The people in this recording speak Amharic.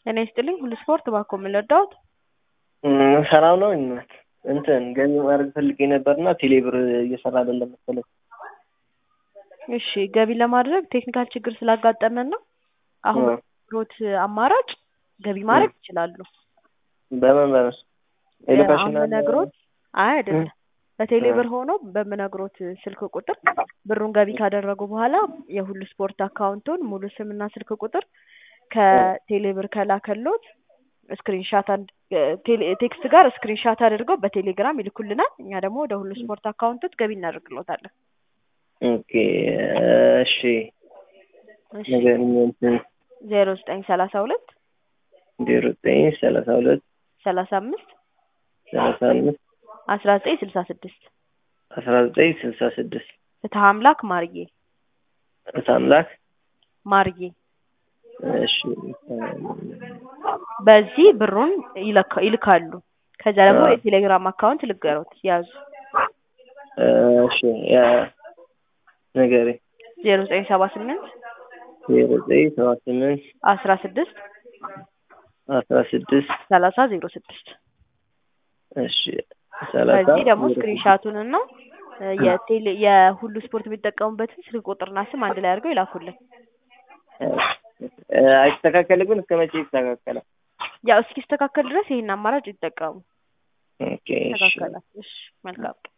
ጤና ይስጥልኝ ሁሉ ስፖርት እባክዎ ምን ልርዳዎት? ሰላም ነው እናት እንትን ገቢ ማድረግ ፈልጌ ነበርና ቴሌ ብር እየሰራ አይደለም መሰለኝ። እሺ ገቢ ለማድረግ ቴክኒካል ችግር ስላጋጠመን ነው። አሁን ሮት አማራጭ ገቢ ማድረግ ይችላሉ። በምን በምን አሁን በነግሮት አይ አይደለም በቴሌ ብር ሆኖ በምነግሮት ስልክ ቁጥር ብሩን ገቢ ካደረጉ በኋላ የሁሉ ስፖርት አካውንቱን ሙሉ ስምና ስልክ ቁጥር ከቴሌ ብር ከላከሎት ስክሪንሻት ቴክስት ጋር ስክሪንሻት አድርገው በቴሌግራም ይልኩልናል። እኛ ደግሞ ወደ ሁሉ ስፖርት አካውንቶች ገቢ እናደርግሎታለን። ኦኬ እሺ ንገሪኝ እንትን ዜሮ ዘጠኝ ሰላሳ ሁለት ዜሮ ዘጠኝ ሰላሳ ሁለት ሰላሳ አምስት ሰላሳ አምስት አስራ ዘጠኝ ስልሳ ስድስት አስራ ዘጠኝ ስልሳ ስድስት ፍትሀ አምላክ ማርዬ ፍትሐ አምላክ ማርዬ እሺ በዚህ ብሩን ይለካ- ይልካሉ። ከዛ ደግሞ የቴሌግራም አካውንት ልገሩት ያዙ እሺ ያ ንገሪኝ ዜሮ ዘጠኝ ሰባ ስምንት ዜሮ ዘጠኝ ሰባ ስምንት አስራ ስድስት አስራ ስድስት ሰላሳ ዜሮ ስድስት እሺ ሰላሳ ከዚህ ደግሞ ስክሪንሻቱን እና የቴሌ የሁሉ ስፖርት የሚጠቀሙበትን ስልክ ቁጥርና ስም አንድ ላይ አድርገው ይላኩልን። አይስተካከልም ግን እስከ መቼ ይስተካከላል? ያው እስኪስተካከል ድረስ ይሄን አማራጭ ይጠቀሙ። ኦኬ እሺ ይስተካከላል። እሺ መልካም